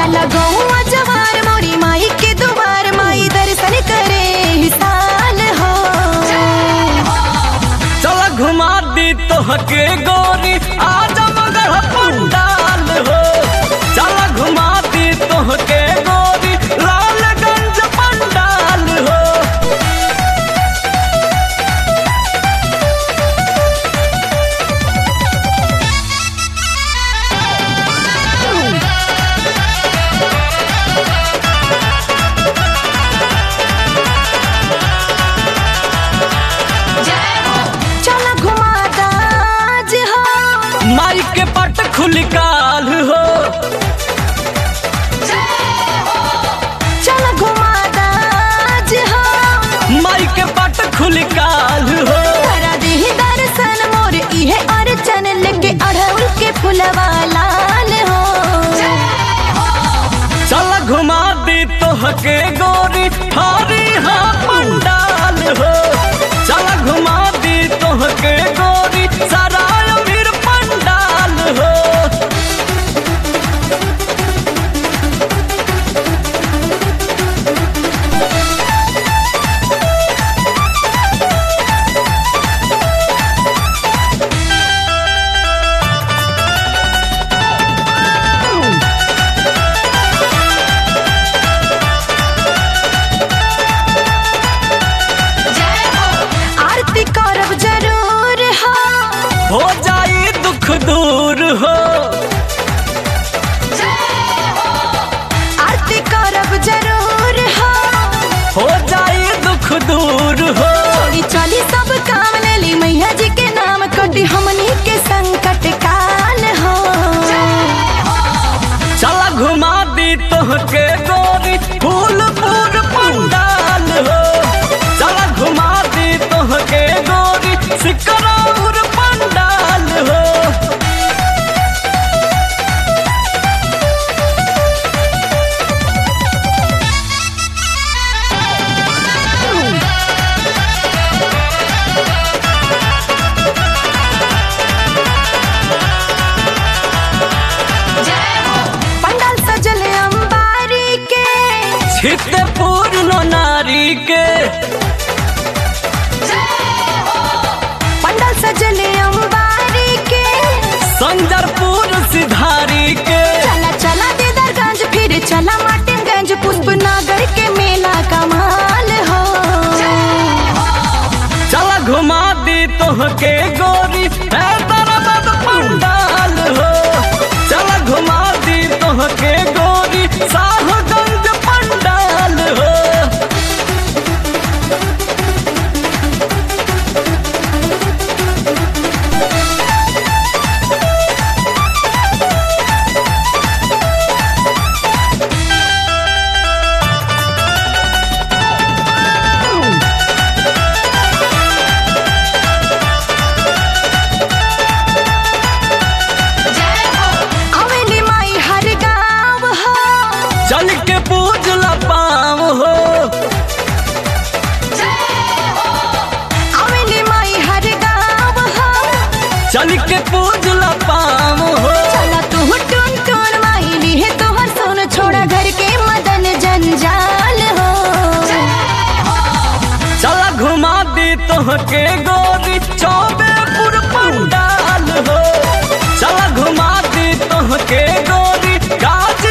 जाला गौवा जवार मोरी माई के दुआर माई दर्शन करे ही साल हो चल घुमा दी तोहके गोरी आजमगढ़ पंडाल हो चल घुमा दी तोहके गोरी लालगंज पंडाल हो चला घुमा दाज हो माई के पट खुली काल हो चला घुमा दाज हो माई के पट खुली काल हो करा देहि दर्शन मोर इहे अर्चन लेके अढ़उल के फुलवा लाल हो चल घुमा दी तोहके गोरी हरी हा पंडाल हो चल घुमा दी तोहके गोरी सराय मीर पंडाल हो आरती करब जरूर हो हो जाई दुख दूर हो आरती करब जरूर हो हो जाई दुख दूर हो छोड़ी चली सब काम ले ली मैया जी के नाम कटी हमनी के संकट काल हो चल घुमा दी तोहके गोरी फूलपुर पंडाल हो चल घुमा दी तोहके गोरी सिकरौर पंडाल हो पंडाल सजल अंबारी के छिते पूर्ण नारी के पंडाल सजल अंबारी के संजरपुर सिधारी के चला चला दीदारगंज फिर चला माटिमगंज पुष्पनगर के मेला कमाल हो चल घुमा दी तोहके गोरी हैदराबाद पंडाल हो चल घुमा दी तोहके गोरी साहगंज पंडाल हो अवेली माई हर गाँव हो चल के पूजला पाँव हो अवेली माई हर गाँव हो चल के पूजला पाँव हो चला तू टून टून माई ली है तोहर सोन छोड़ा घर के मदन जंजाल हो चल घुमा दी तोहके गोरी चौबेपुर पंडाल हो चल घुमा दी तोहके गोरी गाज